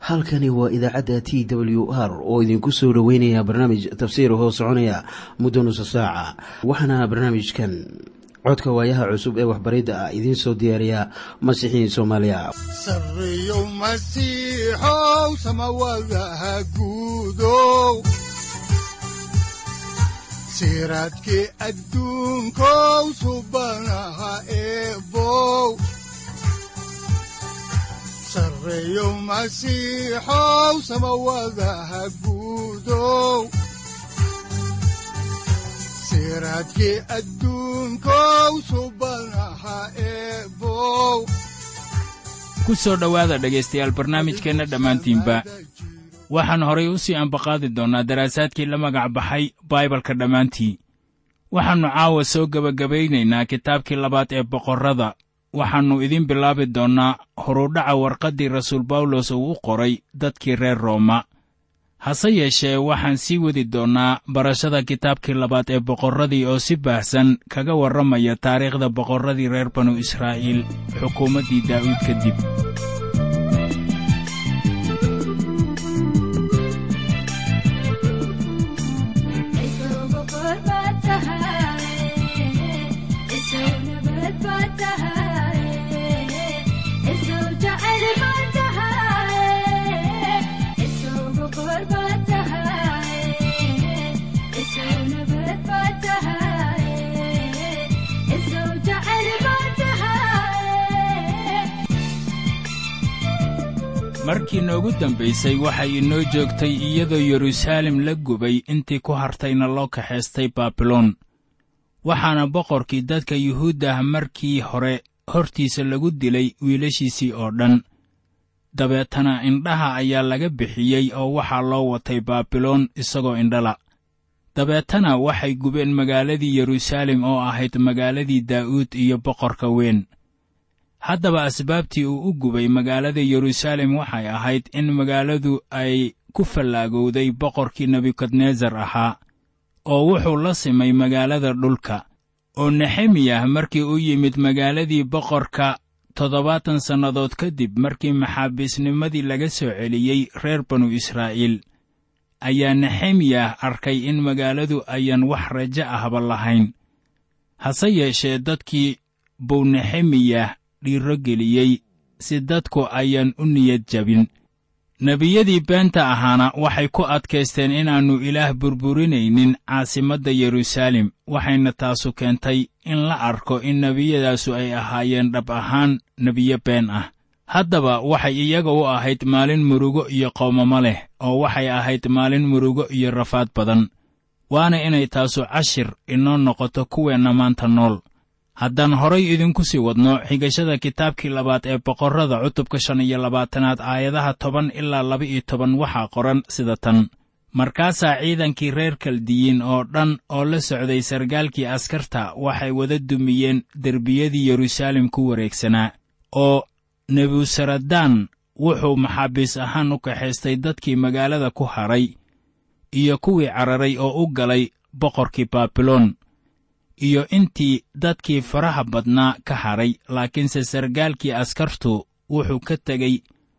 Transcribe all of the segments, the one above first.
halkani waa idaacadda t w r oo idinku soo dhoweynaya barnaamij tafsiir hoo soconaya muddo nusa saaca waxaana barnaamijkan codka waayaha cusub ee waxbaridda ah idiin soo diyaariya masiixiin soomaaliya sareyow masiixow samawadaha guudow siraadkii adduunkow subanaha eebow sareyow masiixow samawadaha guudow siraadkii adduunkow subanaha eebow ku soo dhowaada dhegaystayaal barnaamijkeenna dhammaantiinba waxaan horay u sii ambaqaadi doonnaa daraasaadkii la magac baxay baibalka dhammaantii waxaannu caawa soo gebagabaynaynaa kitaabkii labaad ee boqorrada waxaannu idiin bilaabi doonnaa horudhaca warqaddii rasuul bawlos uu u qoray dadkii reer rooma hase yeeshee waxaan sii wadi doonnaa barashada kitaabkii labaad ee boqorradii oo si baahsan kaga warramaya taariikhda boqorradii reer banu israa'iil xukuumaddii daa'uud kadib markii noogu dambaysay waxay inoo joogtay iyadoo yeruusaalem la gubay intii ku hartayna loo kaxaystay baabiloon waxaana boqorkii dadka yuhuudda ah markii hore hortiisa lagu dilay wiilashiisii oo dhan dabeetana indhaha ayaa laga bixiyey oo waxaa loo watay baabiloon isagoo indhala dabeetana waxay gubeen magaaladii yeruusaalem oo ahayd magaaladii daa'uud iyo boqorka weyn haddaba asbaabtii uu u gubay magaalada yeruusaalem waxay ahayd in magaaladu ay ku fallaagowday boqorkii nebukadnesar ahaa oo wuxuu la simay magaalada dhulka oo nexemiyah markii u yimid magaaladii boqorka toddobaatan sannadood kadib markii maxaabiisnimadii laga soo celiyey reer banu israa'iil ayaa nexemiyah arkay in magaaladu ayan wax rajo ahba lahayn hase yeeshee dadkii buu nexemiyah dhiiro geliyey si dadku ayaan u niyad jabin nebiyadii beenta ahaana waxay ku adkaysteen inaannu ilaah burburinaynin caasimadda yeruusaalem waxayna taasu keentay in la arko in nebiyadaasu ay ahaayeen dhab ahaan nebiyo been ah haddaba waxay iyaga u ahayd maalin murugo iyo qoomamo leh oo waxay ahayd maalin murugo iyo rafaad badan waana inay taasu cashir inoo noqoto kuweenna maanta nool haddaan horay idinku sii wadno xigashada kitaabkii labaad ee boqorrada cutubka shan iyo labaatanaad aayadaha toban ilaa laba-iyo toban waxaa qoran sida tan markaasaa ciidankii reer kaldiyiin oo dhan oo la socday sargaalkii askarta waxay wada dumiyeen derbiyadii yeruusaalem ku wareegsanaa oo nebusaradaan wuxuu maxaabiis ahaan u kaxaystay dadkii magaalada ku hadhay iyo kuwii cararay oo u galay boqorkii baabiloon iyo intii dadkii faraha badnaa ka hadhay laakiinse sargaalkii askartu wuxuu ka tegey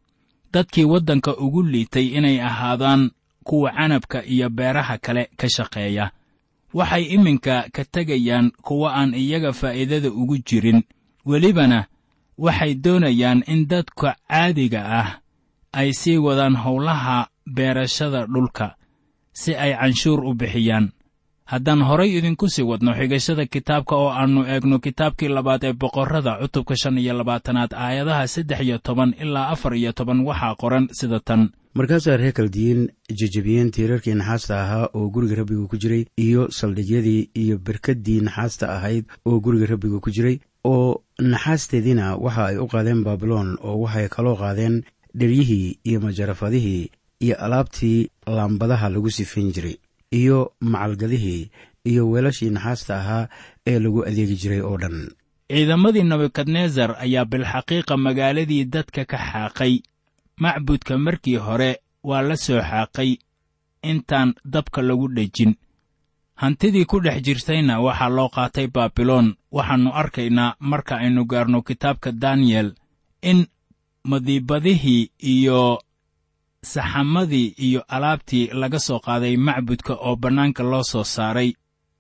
dadkii waddanka ugu liitay inay ahaadaan kuwa canabka iyo beeraha kale ka shaqeeya waxay iminka ka tegayaan kuwa aan iyaga faa'iidada ugu jirin welibana waxay doonayaan in dadka caadiga ah ay sii wadaan howlaha beerashada dhulka si ay canshuur u bixiyaan haddaan horay idinku sii wadno xigashada kitaabka oo aannu eegno kitaabkii labaad ee boqorrada cutubka shan iyo labaatanaad aayadaha saddex iyo toban ilaa afar iyo toban waxaa qoran sida tan markaasaa reer kaldiyiin jejebiyeen tiirarkii naxaasta ahaa oo guriga rabbiga ku jiray iyo saldhigyadii iyo berkaddii naxaasta ahayd oo guriga rabbiga ku jiray oo naxaasteediina waxa ay u qaadeen baabiloon oo waxay kaloo qaadeen dheryihii iyo majarafadihii iyo alaabtii laambadaha lagu sifayn jiray iyo macalgadihii iyo weelashii naxaasta ahaa ee lagu adeegi jiray oo dhan ciidamadii nebukadnesar ayaa bilxaqiiqa magaaladii dadka ka xaaqay macbudka markii hore waa la soo xaaqay intaan dabka lagu dhejin hantidii ku dhex jirtayna waxaa loo qaatay baabiloon waxaannu arkaynaa marka aynu gaarno kitaabka daniyel in madiibadihii iyo saxamadii iyo alaabtii laga soo qaaday macbudka oo bannaanka loo soo saaray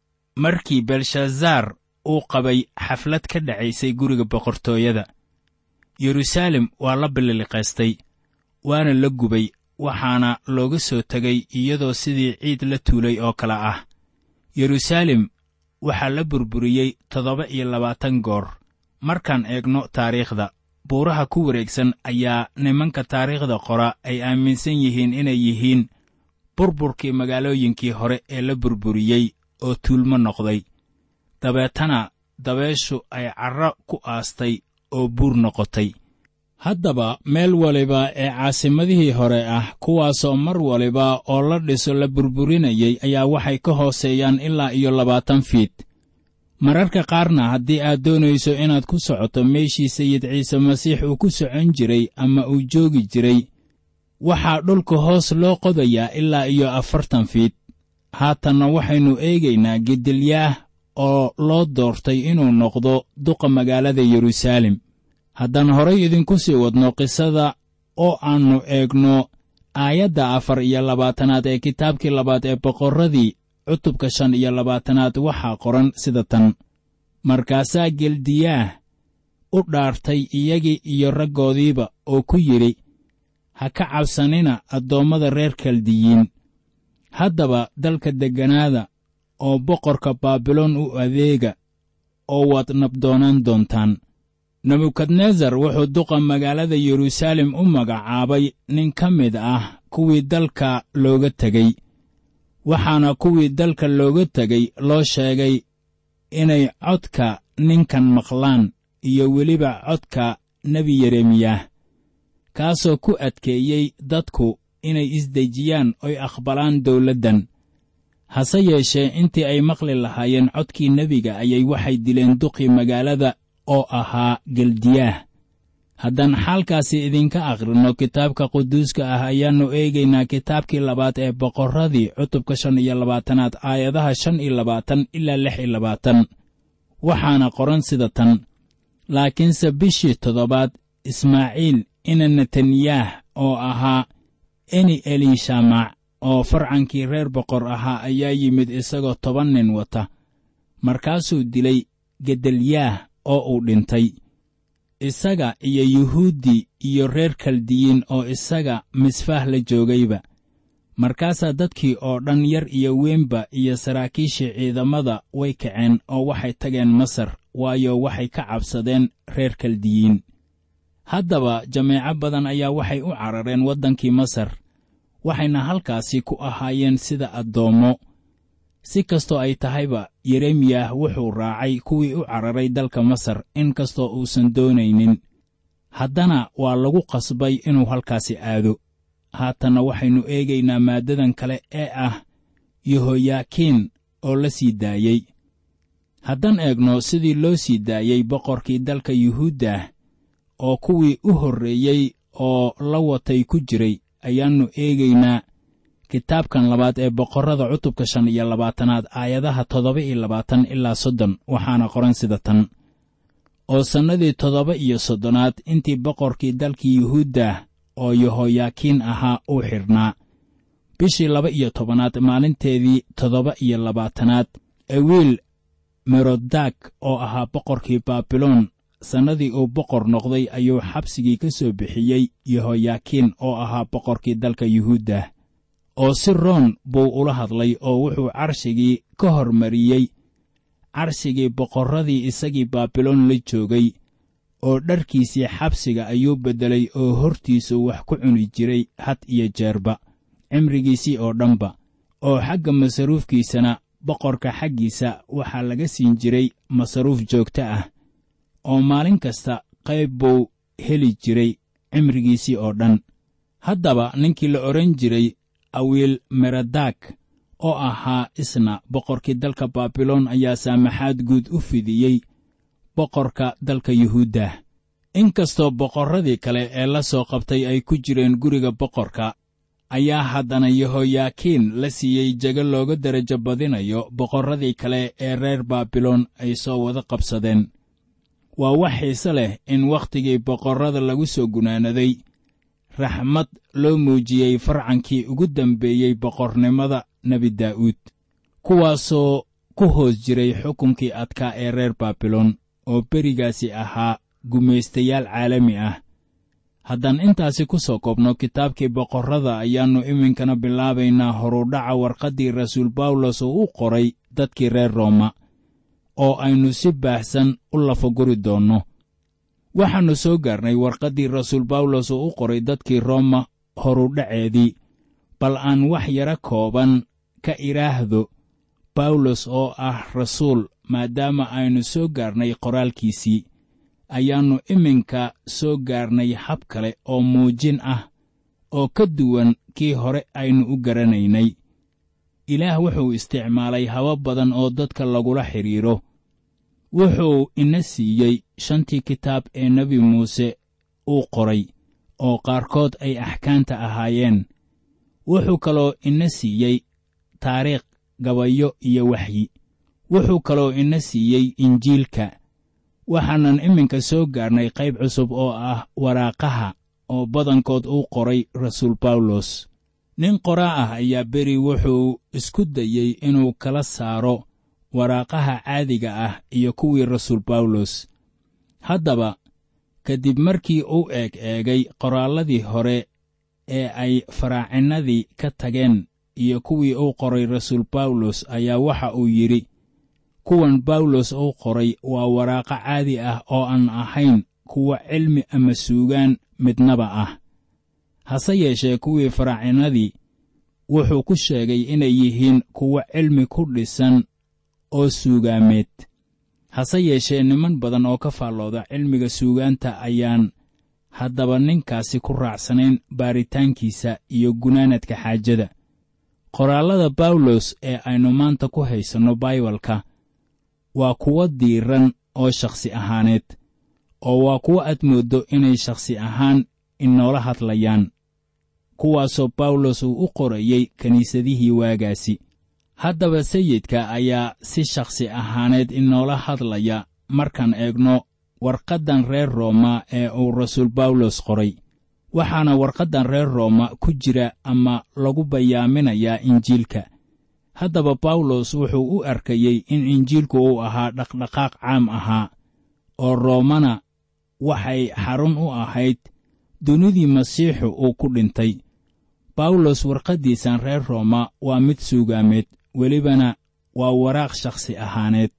markii belshazaar uu qabay xaflad ka dhacaysay guriga boqortooyada yeruusaalem waa la bililiqaystay waana la gubay waxaana looga soo tegay iyadoo sidii ciid la tuulay oo kale ah yeruusaalem waxaa la burburiyey toddoba iyo labaatan goor markaan eegno taariikhda buuraha ku wareegsan ayaa nimanka taariikhda qora ay aaminsan yihiin inay yihiin burburkii magaalooyinkii hore ee la burburiyey oo tuulmo noqday dabeetana dabeeshu ay carro ku aastay oo buur noqotay haddaba meel waliba ee caasimadihii hore ah kuwaasoo mar waliba oo la dhiso la burburinayay ayaa waxay ka hooseeyaan ilaa iyo labaatan fiid mararka qaarna haddii aad doonayso inaad ku socoto meeshii sayid ciise masiix uu ku socon jiray ama uu joogi jiray waxaa dhulka hoos loo qodayaa ilaa iyo afartan fiid haatanna waxaynu eegaynaa gedilyaah oo loo doortay inuu noqdo duqa magaalada yeruusaalem haddaan horay idinku sii wadno qisada oo aannu eegno aayadda afar iyo labaatanaad ee kitaabkii labaad ee boqorradii cutubka shan iyo labaatanaad waxaa qoran sida tan markaasaa geldiyaah u dhaartay iyagii iyo raggoodiiba oo ku yidhi ha ka cabsanina addoommada reer kaldiyiin haddaba dalka degganaada oo boqorka baabiloon u adeega oo waad nabdoonaan doontaan nebukadnesar wuxuu duqa magaalada yeruusaalem u magacaabay nin ka mid ah kuwii dalka looga tegey waxaana kuwii dalka looga tegey loo sheegay inay codka ninkan maqlaan iyo weliba codka nebi yeremiyah kaasoo ku adkeeyey dadku inay isdejiyaan oy aqbalaan dawladdan hase yeeshee intii ay maqli lahaayeen codkii nebiga ayay waxay dileen duqii magaalada oo ahaa geldiyaah haddaan xaalkaasi idinka akhrinno kitaabka quduuska ah ayaannu eegaynaa kitaabkii labaad ee boqorradii cutubka shan iyo labaatanaad aayadaha shan iyo labaatan ilaa lix iyo labaatan waxaana qoran sida tan laakiinse bishii toddobaad ismaaciil ina netanyaah oo ahaa eni eliishamac oo farcankii reer boqor ahaa ayaa yimid isagoo toban nin wata markaasuu dilay gedalyaah oo uu dhintay isaga iyo yuhuuddi iyo reer kaldiyiin oo isaga misfaah la joogayba markaasaa dadkii oo dhan yar iyo weynba iyo saraakiishii ciidamada way kaceen oo waxay tageen masar waayo waxay ka cabsadeen reer kaldiyiin haddaba jameeco badan ayaa waxay u carareen waddankii masar waxayna halkaasi ku ahaayeen sida addoommo si kastoo ay tahayba yeremiyah wuxuu raacay kuwii u cararay dalka masar in kastoo uusan doonaynin haddana waa lagu qasbay inuu halkaasi aado haatanna waxaynu eegaynaa maaddadan kale ee ah yehoyaakiin oo la sii daayey haddaan eegno sidii loo sii daayey boqorkii dalka yuhuuddah oo kuwii u horreeyey oo la watay ku jiray ayaannu eegaynaa kitaabkan labaad ee boqorrada cutubka shan iyo labaatanaad aayadaha toddoba iyo labaatan ilaa soddon waxaana qoran sida tan oo sannadii toddoba iyo soddonaad intii boqorkii dalkii yuhuuddah oo yehoyaakiin ahaa uu xidhnaa bishii laba iyo tobanaad maalinteedii toddoba iyo labaatanaad ewiil merodak oo ahaa boqorkii baabiloon sannadii uu boqor noqday ayuu xabsigii ka soo bixiyey yehoyaakiin oo ahaa boqorkii dalka yuhuuddah oo si roon buu ula hadlay oo wuxuu carshigii ka hormariyey carshigii boqorradii isagii baabiloon la joogay oo dharkiisii xabsiga ayuu beddelay oo hortiisu wax ku cuni jiray had iyo jeerba cimrigiisii oo dhanba oo xagga masaruufkiisana boqorka xaggiisa waxaa laga siin jiray masaruuf joogto ah oo maalin kasta qayb buu heli jiray cimrigiisii oo dhan haddaba ninkii la odhan jiray awiil meradak oo ahaa isna boqorkii dalka baabiloon ayaa saamaxaad guud u fidiyey boqorka dalka yuhuuddah inkastoo boqorradii kale ee la soo qabtay ay ku jireen guriga boqorka ayaa haddana yehoyaakiin la siiyey jego looga derajo badinayo boqorradii kale ee reer baabiloon ay soo wada qabsadeen waa wax xiise leh in wakhtigii boqorrada lagu soo gunaanaday raxmad loo muujiyey farcankii ugu dambeeyey boqornimada nebi daa'uud kuwaasoo ku hoos jiray xukunkii adkaa ee reer baabilon oo berigaasi ahaa gumaystayaal caalami ah haddaan intaasi ku soo koobno kitaabkii boqorrada ayaannu iminkana bilaabaynaa horudhaca warqaddii rasuul bawlos oo u qoray dadkii reer rooma oo aynu si baahsan u lafaguri doonno waxaannu soo gaarnay warqaddii rasuul bawlos oo u qoray dadkii rooma horudhaceedii bal aan wax yara kooban ka idhaahdo bawlos oo ah rasuul maadaama aynu soo gaarnay qoraalkiisii ayaannu iminka soo gaarnay hab kale oo muujin ah oo ka duwan kii hore aynu u garanaynay ilaah wuxuu isticmaalay habab badan oo dadka lagula xidhiidro wuxuu ina siiyey shantii kitaab ee nebi muuse uu qoray oo qaarkood ay axkaanta ahaayeen wuxuu kaloo ina siiyey taariikh gabayo iyo waxyi wuxuu kaloo ina siiyey injiilka waxaanan iminka soo gaarnay qayb cusub oo ah waraaqaha oo badankood uu qoray rasuul bawlos nin qoraa ah ayaa beri wuxuu isku dayey inuu kala saaro waraaqaha caadiga ah iyo kuwii rasuul bawlos haddaba kadib markii uu eeg eegay qoraalladii hore ee ay faraacinnadii ka tageen iyo kuwii uu qoray rasuul bawlos ayaa waxa uu yidhi kuwan bawlos uu qoray waa waraaqo caadi ah oo aan ahayn kuwa cilmi ama suugaan midnaba ah hase yeeshee kuwii faraacinnadii wuxuu ku sheegay inay yihiin kuwo cilmi ku dhisan oo suugaameed hase yeeshee niman badan oo ka faallooda cilmiga suugaanta ayaan haddaba ninkaasi ku raacsanayn baaritaankiisa iyo gunaanadka xaajada qoraallada bawlos ee aynu maanta ku haysanno baibalka waa kuwo diiran oo shakhsi ahaaneed oo waa kuwo aad mooddo inay shakhsi ahaan inoola hadlayaan kuwaasoo bawlos uu u qorayey kiniisadihii waagaasi haddaba sayidka ayaa si shakhsi ahaaneed inoola hadlaya markaan eegno warqaddan reer rooma ee uu rasuul bawlos qoray waxaana warqaddan reer rooma ku jira ama lagu bayaaminayaa injiilka haddaba bawlos wuxuu u arkayey in injiilku uu ahaa dhaqdhaqaaq caam ahaa oo roomana waxay xarun u ahayd dunidii masiixu uu ku dhintay bawlos warqaddiisan reer rooma waa mid suugaameed welibana waa waraaq shakhsi ahaaneed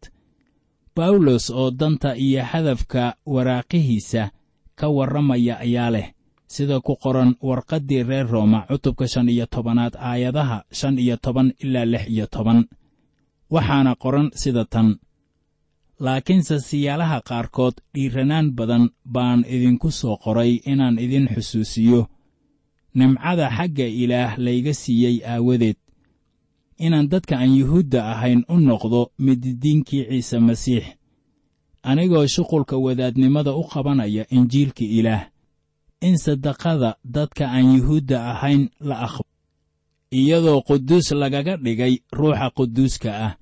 bawlos oo danta iyo hadafka waraaqihiisa ka warramaya ayaa leh sida ku qoran warqaddii reer rooma cutubka shan iyo tobanaad aayadaha shan iyo toban ilaa lix iyo toban waxaana qoran sida tan laakiinse siyaalaha qaarkood dhiiranaan badan baan idinku soo qoray inaan idin xusuusiyo nimcada xagga ilaah layga siiyey aawadeed inaan dadka aan yuhuudda ahayn u noqdo mididiinkii ciise masiix anigoo shuqulka wadaadnimada u qabanaya injiilka ilaah in sadaqada dadka aan yuhuudda ahayn la aqbo iyadoo quduus lagaga dhigay ruuxa quduuska ah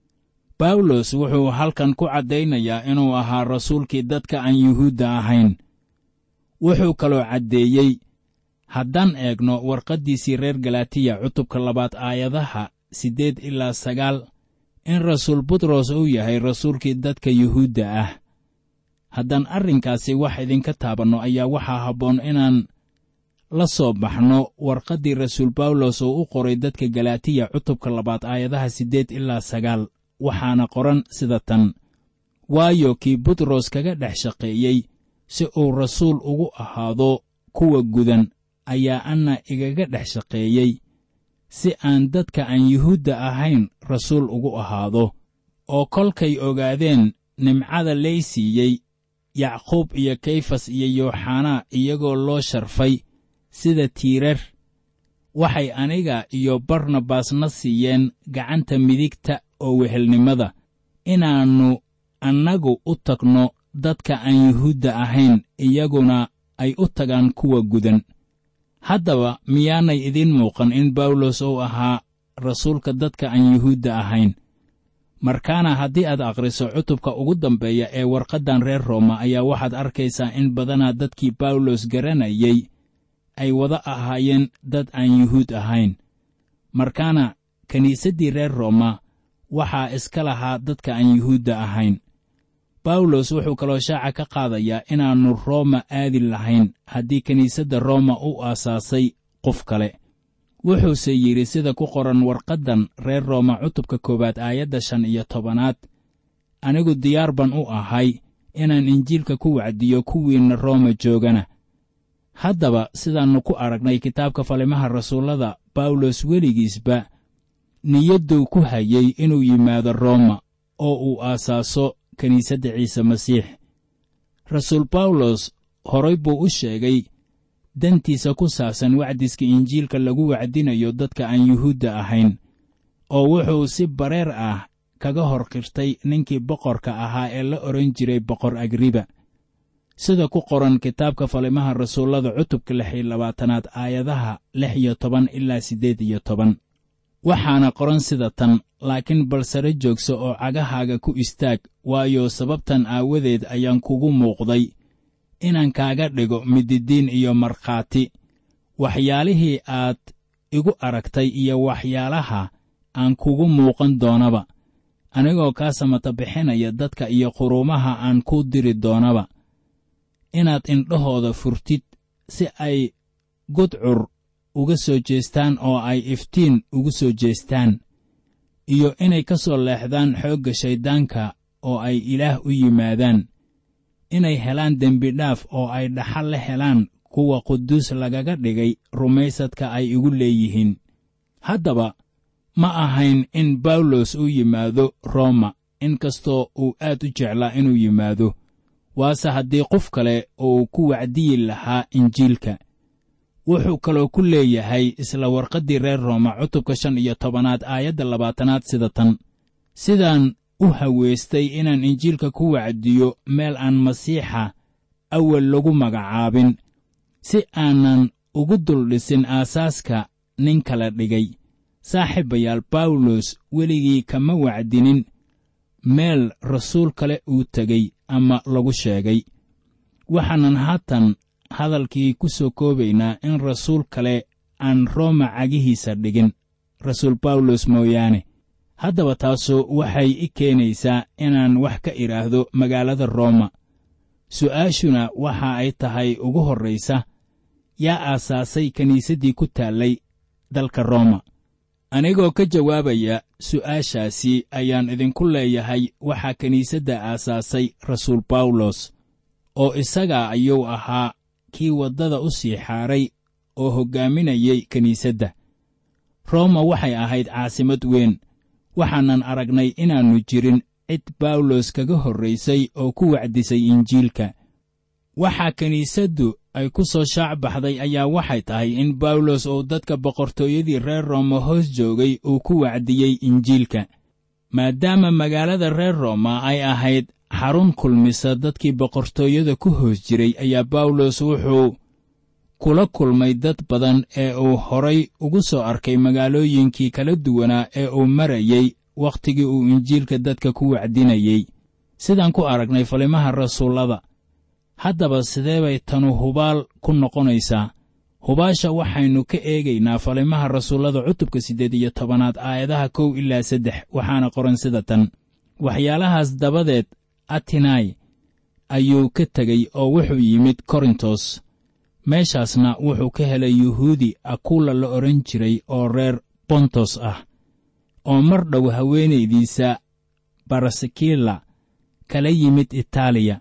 bawlos wuxuu halkan ku caddaynayaa inuu ahaa rasuulkii dadka aan yuhuudda ahayn wuxuu kaloo caddeeyey haddaan eegno warqaddiisii reer galatiya cutubka labaad aayadaha siddeed ilaa sagaal in rasuul butros uu yahay rasuulkii dadka yuhuudda ah haddaan arrinkaasi wax idinka taabanno ayaa waxaa habboon inaan la soo baxno warqaddii rasuul bawlos oo u qoray dadka galatiya cutubka labaad aayadaha siddeed ilaa sagaal waxaana qoran sida tan waayo kii butros kaga dhex shaqeeyey si uu rasuul ugu ahaado kuwa gudan ayaa anna igaga dhex shaqeeyey si aan dadka aan yuhuudda ahayn rasuul ugu ahaado oo kolkay ogaadeen nimcada lay siiyey yacquub iyo kayfas iyo yooxanaa iyagoo loo sharfay sida tiirar waxay aniga iyo barnabasna siiyeen gacanta midigta oo wehelnimada inaannu annagu u tagno dadka aan yuhuudda ahayn iyaguna ay u tagaan kuwa gudan haddaba miyaanay idiin muuqan in bawlos uu ahaa rasuulka dadka aan yuhuudda ahayn markaana haddii aad akhriso cutubka ugu dambeeya ee warqaddan reer rooma ayaa waxaad arkaysaa in badanaa dadkii bawlos garanayey ay wada ahaayeen dad aan yuhuud ahayn markaana kiniisaddii reer rooma waxaa iska lahaa dadka aan yuhuudda ahayn bawlos wuxuu kaloo shaaca ka qaadayaa inaannu rooma aadi lahayn haddii kiniisadda rooma u aasaasay qof kale wuxuuse yidhi sida ku qoran warqaddan reer rooma cutubka koowaad aayadda shan iyo tobanaad anigu diyaar ban u ahay inaan injiilka ku wacdiyo kuwiinna rooma joogana haddaba sidaannu ku aragnay kitaabka falimaha rasuullada bawlos weligiisba niyadduu ku hayey inuu yimaado rooma oo uu aasaaso kiniisadda ciise masiix rasuul bawlos horay buu u sheegay dantiisa ku saabsan wacdiska injiilka lagu wacdinayo dadka aan yuhuudda ahayn oo wuxuu si bareer ah kaga hor qirtay ninkii boqorka ahaa ee la odhan jiray boqor agriba sida ku qoran kitaabka falimaha rasuullada cutubka lix iyo labaatanaad aayadaha lix iyo toban ilaa siddeed iyo toban waxaana qoran sida tan laakiin bal sare joogso oo cagahaaga ku istaag waayo sababtan aawadeed ayaan kugu muuqday inaan kaaga dhigo mididiin iyo markhaati waxyaalihii aad igu aragtay iyo waxyaalaha aan kugu muuqan doonaba anigoo kaa samata bixinaya dadka iyo quruumaha aan kuu diri doonaba inaad indhahooda furtid si ay gudcur uga soo jeestaan oo ay iftiin ugu soo jeestaan iyo inay ka soo leexdaan xoogga shayddaanka oo ay ilaah u yimaadaan inay helaan dembidhaaf oo ay dhaxal la helaan kuwa quduus lagaga dhigay rumaysadka ay igu leeyihiin haddaba ma ahayn in bawlos uu yimaado rooma inkastoo uu aad u jeclaa inuu yimaado waase haddii qof kale uu ku wacdiyi lahaa injiilka wuxuu kaloo ku leeyahay isla warqaddii reer rooma cutubka shan iyo tobanaad aayadda labaatanaad sida tan sidaan u haweystay inaan injiilka ku wacdiyo meel aan masiixa awal lagu magacaabin si aanan ugu duldhisin aasaaska nin kala dhigay saaxiibayaal bawlos weligii kama wacdinin meel rasuul kale uu tegey ama lagu sheegay waxaanan haatan hadalkii ku soo koobaynaa in rasuul kale aan rooma cagihiisa dhigin rasuul bawlos mooyaane haddaba taasu waxay i keenaysaa inaan wax ka idhaahdo magaalada rooma su'aashuna waxa ay tahay ugu horraysa yaa aasaasay kiniisaddii ku taallay dalka rooma anigoo ka jawaabaya su'aashaasi ayaan idinku leeyahay waxaa kiniisadda aasaasay rasuul bawlos oo isagaa ayuu ahaa kii waddada u sii xaaray oo hoggaaminayay kiniisadda rooma waxay ahayd caasimad weyn waxaanan aragnay inaannu jirin cid bawlos kaga horraysay oo ku wacdisay injiilka waxaa kiniisaddu ay ku soo shaac baxday ayaa waxay tahay in bawlos uu dadka boqortooyadii reer rooma hoos joogay uu ku wacdiyey injiilka maadaama magaalada reer rooma ay ahayd xarun kulmisa dadkii boqortooyada ku hoos jiray ayaa bawlos wuxuu kula kulmay dad badan ee uu horay ugu soo arkay magaalooyinkii kala duwanaa ee uu marayey wakhtigii uu injiilka dadka ku wacdinayey sidaan ku aragnay falimaha rasuullada haddaba sidee bay tanu hubaal ku noqonaysaa hubaasha waxaynu ka eegaynaa falimaha rasuullada cutubka siddeed iyo tobanaad aayadaha kow ilaa saddex waxaana qoran sida tan waxyaalahaas dabadeed atinai ayuu ka tegey oo wuxuu yimid korintos meeshaasna wuxuu ka helay yuhuudi akuula la odhan jiray oo reer bontos ah oo mar dhow haweenaydiisa barasikila kala yimid itaaliya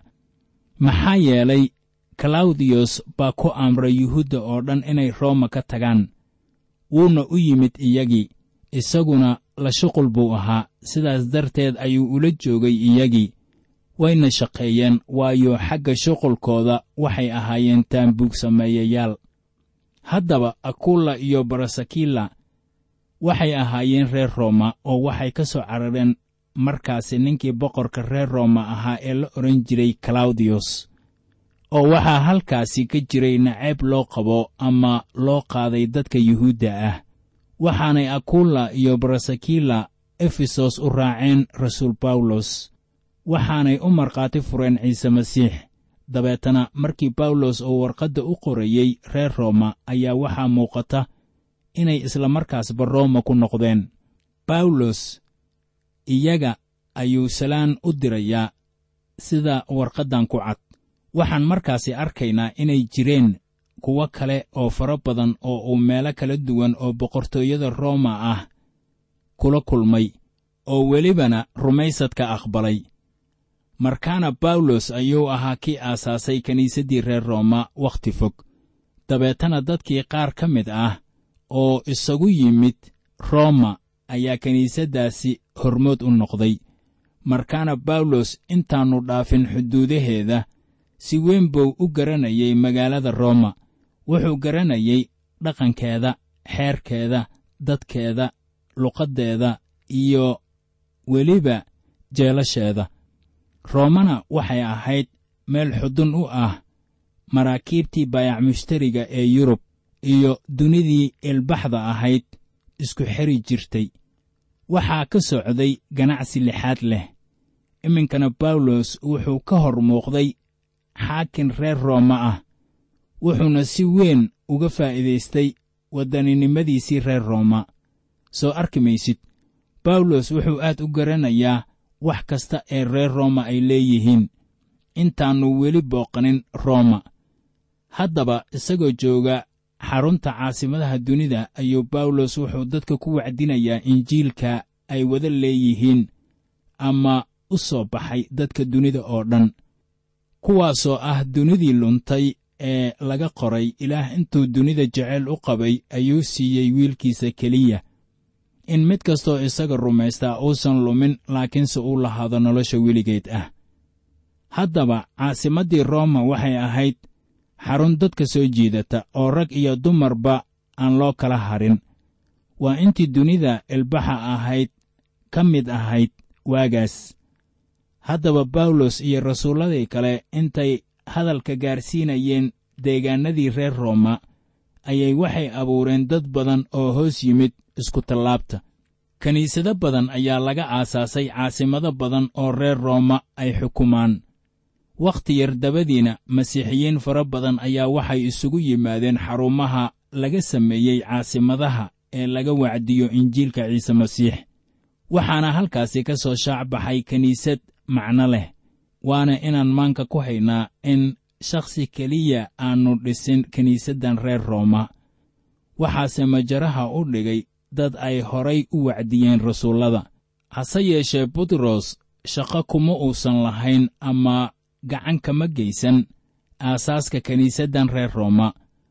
maxaa yeelay kalawdiyos baa ku amray yuhuudda oo dhan inay rooma ka tagaan wuuna u yimid iyagii isaguna la shuqul buu ahaa sidaas darteed ayuu ula joogay iyagii wayna shaqeeyeen waayo xagga shuqulkooda waxay ahaayeen taambuug sameeyayaal haddaba akulla iyo barasakila waxay ahaayeen reer rooma oo waxay ka soo carareen markaasi ninkii boqorka reer rooma ahaa ee la odhan jiray kalawdiyos oo waxaa halkaasi ka jiray nacayb loo qabo ama loo qaaday dadka yuhuudda ah waxaanay akulla iyo barasakila efesos u raaceen rasuul bawlos waxaanay u markhaati fureen ciise masiix dabeetana markii bawlos uu warqadda u qorayey reer rooma ayaa waxaa muuqata inay islamarkaasba rooma ku noqdeen bawlos iyaga ayuu salaan u dirayaa sida warqaddan ku cad waxaan markaasi arkaynaa inay jireen kuwo kale oo fara badan oo uu meelo kala duwan oo boqortooyada rooma ah kula kulmay oo welibana rumaysadka aqbalay markaana bawlos ayuu ahaa kii aasaasay kiniisaddii reer rooma wakhti fog dabeetana dadkii qaar ka mid ah oo isagu yimid rooma ayaa kiniisaddaasi hormood u noqday markaana bawlos intaannu dhaafin xuduudaheeda si weyn buu u garanayay magaalada rooma wuxuu garanayay dhaqankeeda xeerkeeda dadkeeda luqaddeeda iyo weliba jeelasheeda roomana waxay ahayd meel xudun u ah maraakiibtii baayac mushtariga ee yurub iyo dunidii ilbaxda ahayd isku xeri jirtay waxaa ka socday ganacsi lixaad leh iminkana bawlos wuxuu ka hor muuqday xaakin reer rooma ah wuxuuna si weyn uga faa'iidaystay waddaninimadiisii reer rooma soo arki maysid bawlos wuxuu aad u garanayaa wax kasta ee reer rooma ay leeyihiin intaannu weli booqanin rooma haddaba isagoo jooga xarunta caasimadaha dunida ayuu bawlos wuxuu dadka ku wacdinayaa injiilka ay wada leeyihiin ama u soo baxay dadka dunida oo dhan kuwaasoo ah dunidii luntay ee laga qoray ilaah intuu dunida jeceyl u qabay ayuu siiyey wiilkiisa keliya in mid kastoo isaga rumaystaa uusan lumin laakiinse uu lahaado nolosha weligeed ah haddaba caasimaddii rooma waxay ahayd xarun dadka soo jiidata oo rag iyo dumarba aan loo kala harin waa intii dunida ilbaxa ahayd ka mid ahayd waagaas haddaba bawlos iyo rasuulladii kale intay hadalka gaarsiinayeen deegaannadii reer rooma ayay waxay abuureen dad badan oo hoos yimid iskutallaabta kiniisado badan ayaa laga aasaasay caasimado badan oo reer rooma ay xukumaan wakhti yar dabadiina masiixiyiin fara badan ayaa waxay isugu yimaadeen xarumaha laga sameeyey caasimadaha ee laga wacdiyo injiilka ciise masiix waxaana halkaasi ka soo shaac baxay kiniisad macno leh waana inaan maanka ku haynaa in shakhsi keliya aannu dhisin kiniisaddan reer rooma waxaase majaraha u dhigay dad ay horay u wacdiyeen rasuullada hase yeeshee butros shaqo kuma uusan lahayn ama gacan kama geysan aasaaska kiniisaddan reer rooma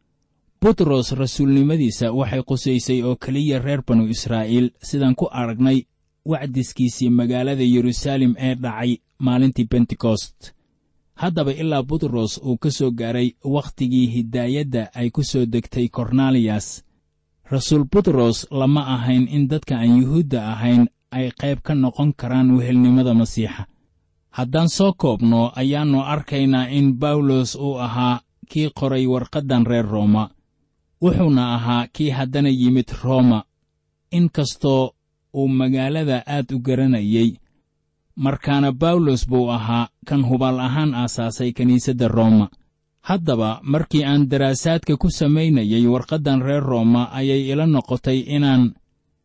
butros rasuulnimadiisa waxay qusaysay oo keliya reer banu israa'iil sidaan ku aragnay wacdiskiisii magaalada yeruusaalem ee dhacay maalintii bentekost haddaba ilaa butros uu ka soo gaaray wakhtigii hidaayadda ay ku soo degtay kornaliyas rasuul butros lama ahayn in dadka aan yuhuudda ahayn ay qayb ka noqon karaan wehelnimada masiixa haddaan soo koobno ayaannu arkaynaa in bawlos uu ahaa kii qoray warqaddan reer rooma wuxuuna ahaa kii haddana yimid rooma in kastoo uu magaalada aad u garanayey markaana bawlos buu ahaa kan hubaal ahaan aasaasay kiniisadda rooma haddaba markii aan daraasaadka ku samaynayay warqaddan reer rooma ayay ila noqotay inaan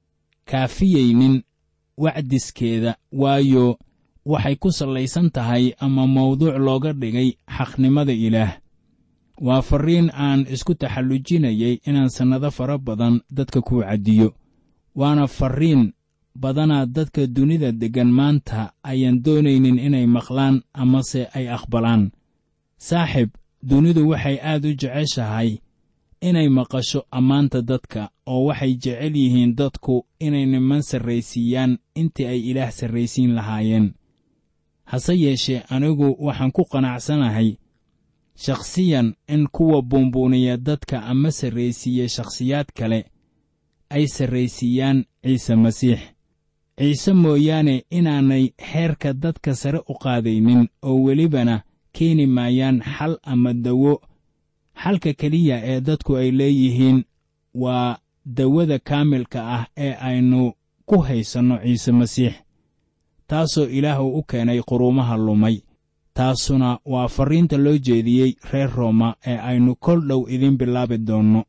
kaafiyeynin wacdiskeeda waayo waxay ku sallaysan tahay ama mawduuc looga dhigay xaqnimada ilaah waa farriin aan isku taxallujinayay inaan sannado fara badan dadka ku wacdiyo waana farriin badanaa dadka dunida deggan maanta ayaan doonaynin inay maqlaan amase ay aqbalaan saaxib dunidu waxay aad u jeceshahay inay maqasho ammaanta dadka oo waxay jecel yihiin dadku inay niman sarraysiiyaan intii ay ilaah sarraysiin lahaayeen hase yeeshee anigu waxaan ku qanacsanahay shakhsiyan in kuwa buunbuuniya dadka ama sarraysiiya shakhsiyaad kale ay sarraysiiyaan ciise masiix ciise mooyaane inaanay heerka dadka sare u qaadaynin oo welibana keeni maayaan xal ama dawo xalka keliya ee dadku ay leeyihiin waa dawada kaamilka ah ee aynu ku haysanno ciise masiix taasoo ilaah uu u keenay quruumaha lumay taasuna waa farriinta loo jeediyey reer rooma ee aynu kol dhow idiin bilaabi doonno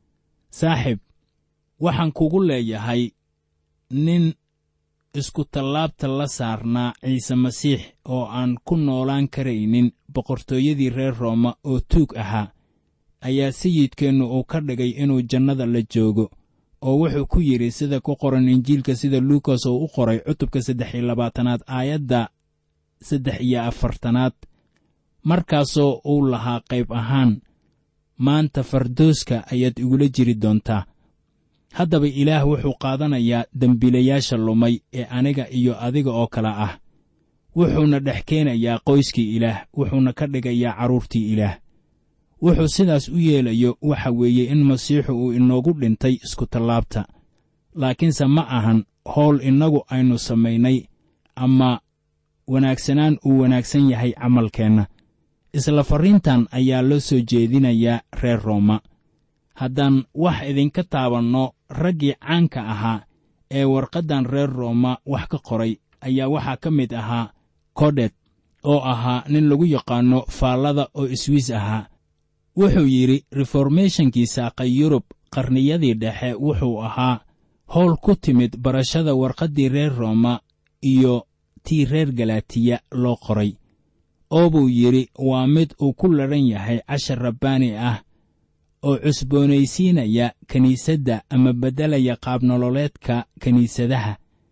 saaxib waxaan kugu leeyahay nin iskutallaabta la saarnaa ciise masiix oo aan ku noolaan karaynin boqortooyadii reer rooma oo tuug ahaa ayaa sayidkeennu uu ka dhigay inuu jannada la joogo oo wuxuu ku yidhi sida ku qoran injiilka sida luukas oo u qoray cutubka saddex iyo labaatanaad aayadda saddex iyo afartanaad markaasoo uu lahaa qayb ahaan maanta fardooska ayaad igula jiri doontaa haddaba ilaah wuxuu qaadanayaa dembiilayaasha lumay ee aniga iyo adiga oo kale ah wuxuuna dhex keenayaa qoyskii ilaah wuxuuna ka dhigayaa carruurtii ilaah wuxuu sidaas u yeelayo waxa weeye in masiixu uu inoogu dhintay iskutallaabta laakiinse ma ahan howl innagu aynu samaynay ama wanaagsanaan uu wanaagsan yahay camalkeenna isla farriintan ayaa loo soo jeedinayaa reer rooma haddaan wax idinka taabanno raggii caanka ahaa ee warqaddan reer rooma wax ka qoray ayaa waxaa ka mid ahaa kodet oo ahaa nin lagu yaqaanno faallada oo iswiis ahaa wuxuu yidhi reformeshonkii saaqay yurub qarniyadii dhexe wuxuu ahaa howl ku timid barashada warqaddii reer rooma iyo tii reer galatiya loo qoray oo buu yidhi waa mid uu ku ladhan yahay cashar rabbaani ah oo cusboonaysiinaya kiniisadda ama beddelaya qaabnololeedka kiniisadaha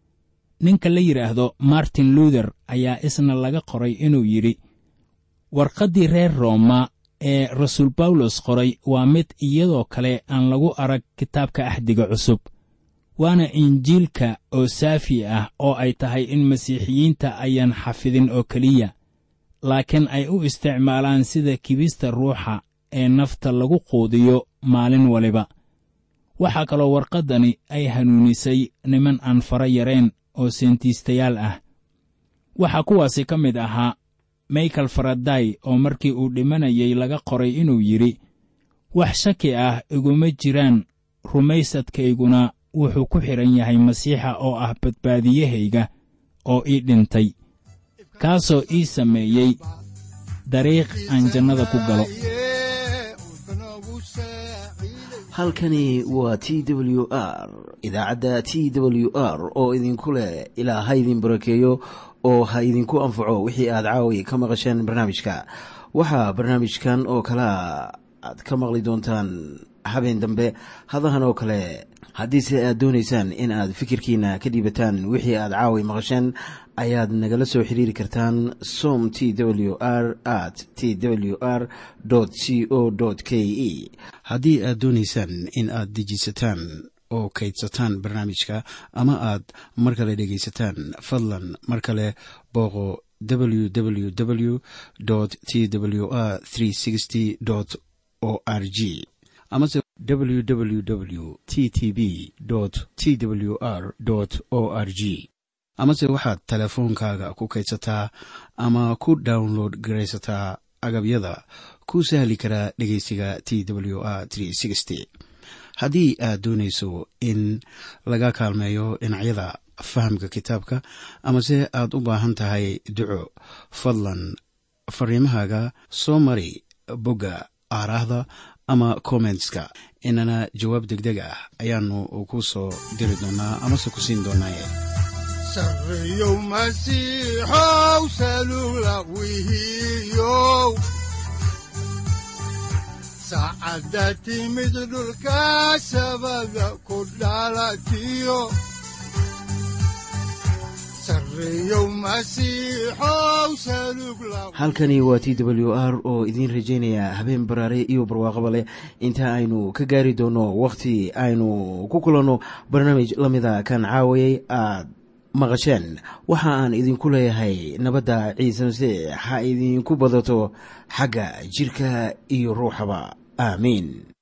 ninka la yidhaahdo martin luuther ayaa isna laga qoray inuu yidhi warqaddii reer rooma ee rasuul bawlos qoray waa mid iyadoo kale aan lagu arag kitaabka axdiga cusub waana injiilka oo saafi ah oo ay tahay in masiixiyiinta ayaan xafidin oo keliya laakiin ay u isticmaalaan sida kibista ruuxa ee nafta lagu quudiyo maalin waliba waxaa kaloo warqaddani ay hanuunisay niman aan fara yareen oo seentiistayaal ah waxaa kuwaasi ka mid ahaa michael faraday oo markii uu dhimanayay laga qoray inuu yidhi wax shaki ah iguma jiraan rumaysadkayguna wuxuu ku xidhan yahay masiixa oo ah badbaadiyahayga oo ii dhintay kaasoo ii sameeyey dariiq aan jannada ku galo halkani waa t w r idaacadda t w r oo idinku leh ilaa ha idin barakeeyo oo ha idinku anfaco wixii aad caawi ka maqasheen barnaamijka waxaa barnaamijkan oo kalea aad ka maqli doontaan habeen dambe hadahan oo kale haddiise aad doonaysaan in aad fikirkiina ka dhiibataan wixii aad caawi maqasheen ayaad nagala soo xiriiri kartaan som t w r at t w r c o k e haddii aad doonaysaan in aad dejiisataan oo kaydsataan barnaamijka ama aad mar kale dhegaysataan fadlan mar kale booqo www t w r o r g amase www t t b t w r o r g amase waxaad teleefoonkaaga ku kaydsataa ama ku download garaysataa agabyada ku sahli karaa dhegeysiga t w r haddii aad doonayso in laga kaalmeeyo dhinacyada fahamka kitaabka amase aad u baahan tahay duco fadlan fariimahaaga soo mari bogga aaraahda ama kommentska inana jawaab degdeg ah ayaanu ku soo diri doonaa amase ku siin doonaaye sareyow masiixow salula wihiyow saacadda timid dhulka sabada ku dhalatiyo halkani waa t w r oo idiin rajaynaya habeen baraare iyo barwaaqaba leh inta aynu ka gaari doono wakhti aynu ku kulanno barnaamij la mida kan caawayay aad maqasheen waxa aan idinku leeyahay nabadda ciise masiix ha idinku badato xagga jidhka iyo ruuxaba aamiin